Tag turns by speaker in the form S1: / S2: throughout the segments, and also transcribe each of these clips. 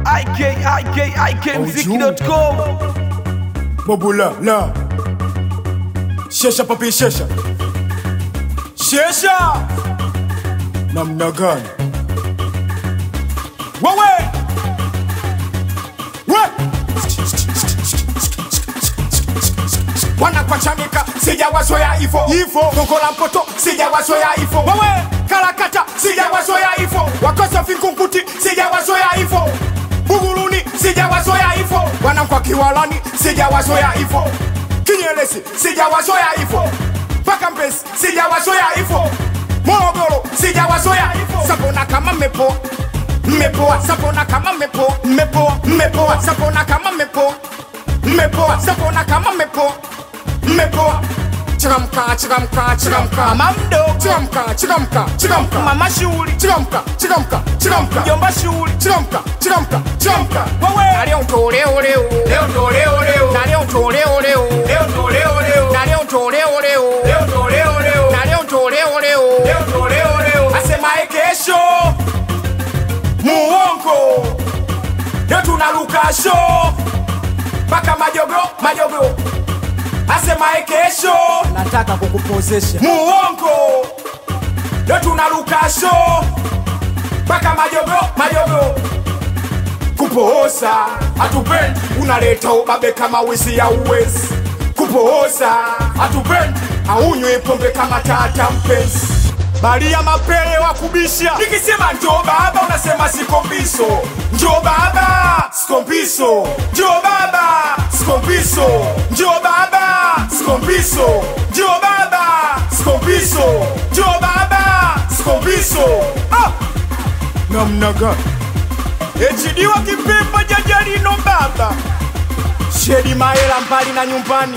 S1: ikikikmziki.com
S2: Bobula la Shesha papi shesha Shesha Namna gani Wewe We Wanapachanika sijawazoea ifo ifo Gongo la mpoto sijawazoea ifo Wewe Karakata sijawazoea ifo Wakosa vinkunguti sijawazoea ifo Buguruni sijawazoea ifo Wanakwa kiwalani sijawazoea ifo Kinyelesi sijawazoea ifo Paka Mbezi sijawazoea ifo Morogoro sijawazoea ifo Sabona kama mepo Mmepoa sabona kama mepo Mmepoa mmepoa sabona kama mepo Mmepoa sabona kama mepo Mmepoa Chikamka chikamka chikamka
S1: Mama mdogo
S2: Chikamka chikamka chikamka
S1: mama shughuli
S2: Chikamka chikamka chikamka
S1: mjomba shughuli
S2: Chikamka chikamka chikamka
S1: wewe
S2: Na leo ndo leo leo
S1: leo ndo leo leo
S2: Na leo ndo leo leo
S1: leo ndo leo leo
S2: Na leo ndo leo leo
S1: leo ndo leo leo
S2: Na leo ndo leo leo
S1: leo ndo leo leo
S2: asemaye kesho muongo leo tunaruka show mpaka majogo majogo asemaye kesho
S1: nataka kukupozesha
S2: muongo leo tunaruka show mpaka majogo majogo kupooza hatupendi unaleta ubabe kama wizi ya uwezi kupooza hatupendi aunywe pombe kama tata mpenzi Maria mapele wa kubisha nikisema njoo baba unasema sikombiso njoo baba sikombiso njoo baba sikombiso njoo baba sikombiso njoo baba sikombiso njoo baba sikombiso ah! namna gani echidiwa kipemba jajalino baba shedi maela mbali na nyumbani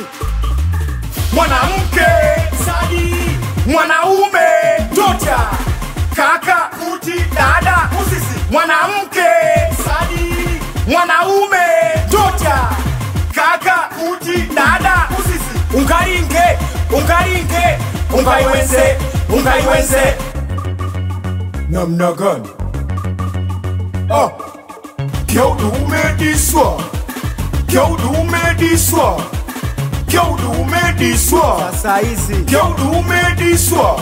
S2: mwanamke sadi mwanaume tota kaka kuti dada usisi mwanamke sadi mwanaume tota kaka kuti dada usisi ungalinge ungalinge ungaiwenze ungaiwenze namna gani ah. kyaudumediswa kyaudumediswa kyaudumediswa
S1: sasa hizi
S2: kyaudumediswa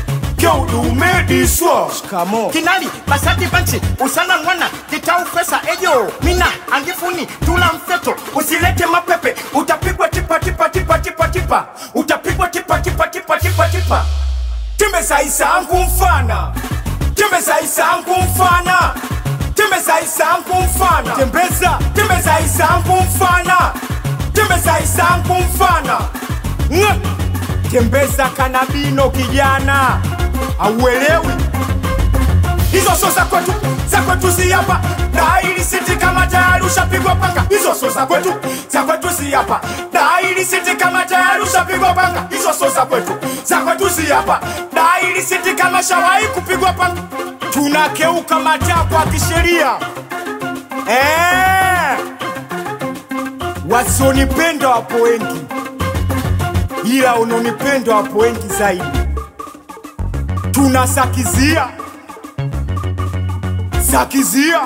S2: kyaudumediswa
S1: kamo
S3: kinali basati banchi usana mwana kitau pesa ejo mina angifuni tula mfeto usilete mapepe utapigwa tipa tipa tipa tipa tipa utapigwa tipa tipa tipa tipa tipa
S2: timesaisangu mfana timesaisangu mfana timesaisangu mfana
S1: tembeza
S2: timesaisangu mfana timesaisangu mfana Nga! tembeza kanabino kijana auelewi hizo so za kwetu za kwetu si hapa daili siti kama tayari ushapigwa panga hizo so za kwetu za kwetu si hapa daili siti kama tayari ushapigwa panga hizo so za kwetu za kwetu si hapa daili siti kama shawahi kupigwa panga tunakeuka matakwa ya kisheria eh wasionipenda wapo wengi ila unaonipenda wapo wengi zaidi tunasakizia sakizia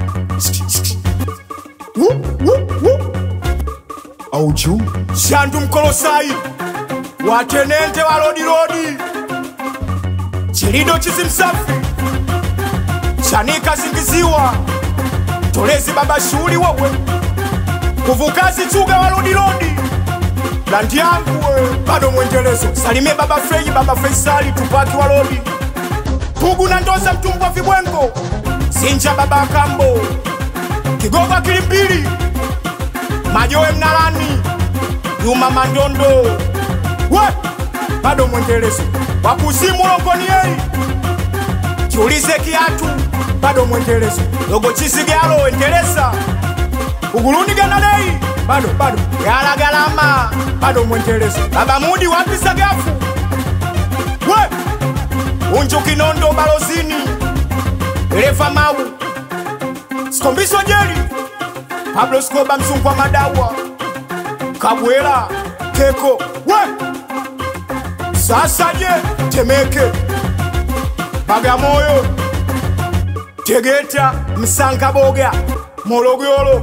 S2: Wu, wu, wu. auju shandu mkolosai watenente walodilodi chilido chizimsafi chanika zingiziwa tolezi baba shuli wewe kuvukazi chuga walodilodi landi yangu we bado mwendelezo salimie baba freji baba feisali tupaki walodi pugu na ndoza mtumbwa vibwengo sinja baba kambo kigogo kilimbili majowe mnalani yuma mandondo we bado mwendelezo wakuzimu longoniei kiulize kiatu bado mwendelezo dogo chisigalo endeleza uguluni ganadei bado bado gala galama bado mwendelezo baba mudi wapi sagafu we unju kinondo balozini dereva mau sikombiso jeli pablo skoba mzungu wa madawa kabwela keko we sasa je temeke bagamoyo tegeta msangaboga Morogoro,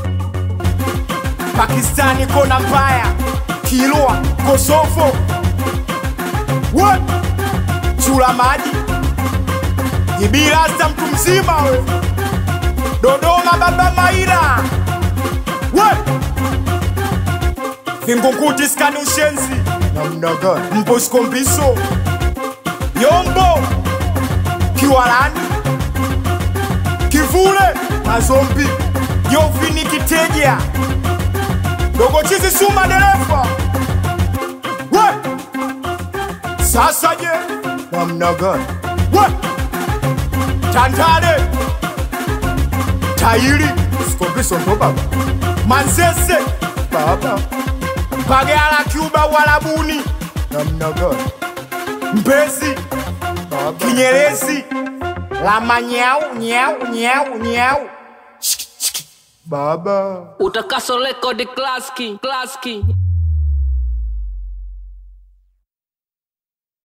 S2: Pakistani kona mbaya, Kilwa, Kosovo, we chula maji Jibilasta mtu mzima we, Dodoma baba Maira, we Vingunguti skani ushenzi namna gani? Mposko mbiso Yombo Kiwalani Kivule Mazombi Yovini Kiteja Dogo Chizi Suma dereva we sasa je namna gani? we Tandale Tairi Skombiso ndo baba Manzese baba Bagala Cuba Walabuni namna gani? Mbezi Kinyerezi Lama nyau nyau nyau nyau Shiki, shiki. Baba
S4: Utakaso rekodi klaski klaski